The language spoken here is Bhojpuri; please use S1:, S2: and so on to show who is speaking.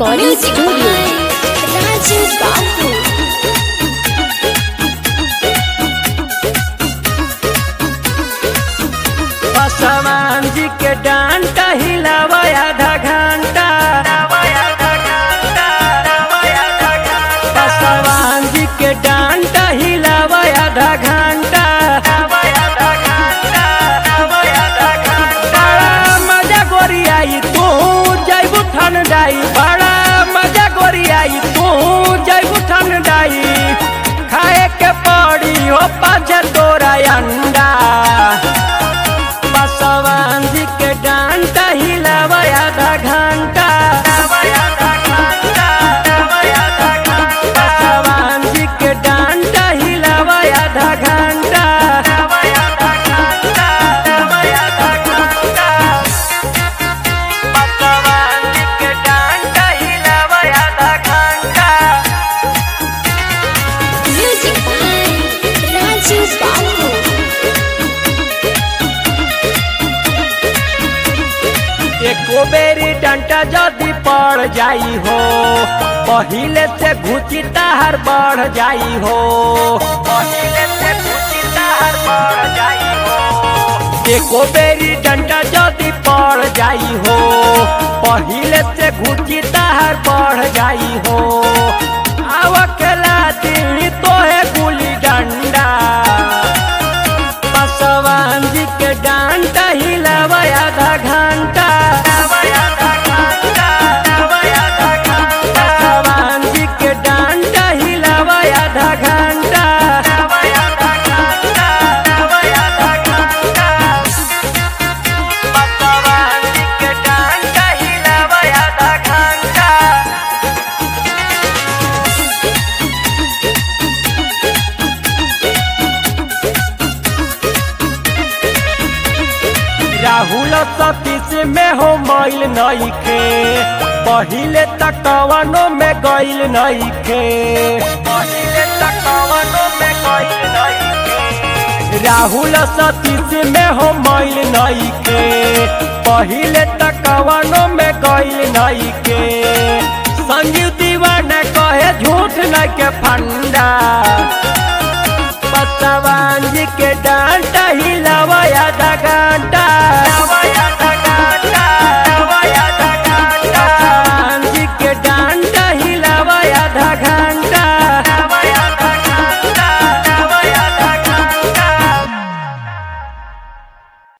S1: recording studio. Raju Babu.
S2: बसवान जी के डांटा हिलावा आधा घंटा बसवान जी के डांटा हिलावा आधा घंटा बड़ा मजा गोरियाई तू जैबू ठंडाई बड़ा मजा गोरियाई तू जैबू ठंडाई खाए के पड़ी हो पाँच तोरा अंडा बसवान जी के डांटा हिलावा आधा घंटा बसवान जी के डांटा हिलावा आधा घंटा बसवान जी के डांटा हिलावा आधा घंटा
S1: Music by Raju Babu.
S2: एको बेरी डंटा जदी पड़ जाई हो पहिले से घुची तार बढ़ जाई हो पहिले से घुची तार बढ़ जाई हो एको बेरी डंटा जदी पड़ जाई हो पहिले से घुची तार बढ़ जाई हो आवकला दिल्ली तोहे गुली डंडा बसवान जी के डांटा हिलावा आधा घंटा बसवान जी के डांटा हिलावा आधा घंटा बसवान जी के डांटा हिलावा आधा घंटा राहुल सतीश में हो मैल नईखे पहिले तकवनो में गईल नईखे पहिले तकवनो में गईल नईखे राहुल सतीश में हो मैल नईखे पहिले तकवनो में गईल नईखे संजीव दीवाना कहे झूठ न के फंडा बसवान जी के डांटा हिलावा आधा